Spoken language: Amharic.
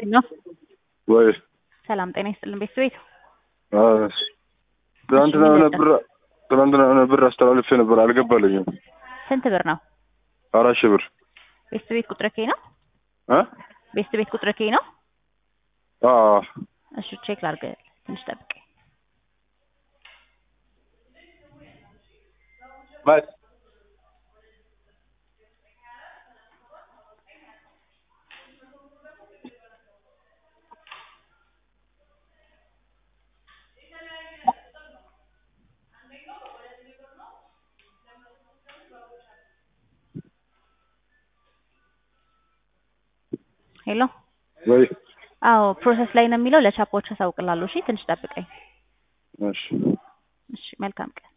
ነው ወይ ሰላም ጤና ይስጥልን ቤተሰቤት ትናንትና የሆነ ብር ትናንትና የሆነ ብር አስተላልፌ ነበር አልገባልኝም። ስንት ብር ነው? አራት ሺህ ብር ቤተሰቤት ቁጥር ኬ ነው? እ ቤተሰቤት ቁጥር ኬ ነው? አዎ እሺ ቼክ ላድርግ፣ ትንሽ ጠብቅ። ማለት ሄሎ ወይ አዎ ፕሮሰስ ላይ ነው የሚለው። ለቻፖች አሳውቅላለሁ። እሺ ትንሽ ጠብቀኝ። እሺ እሺ መልካም ቀን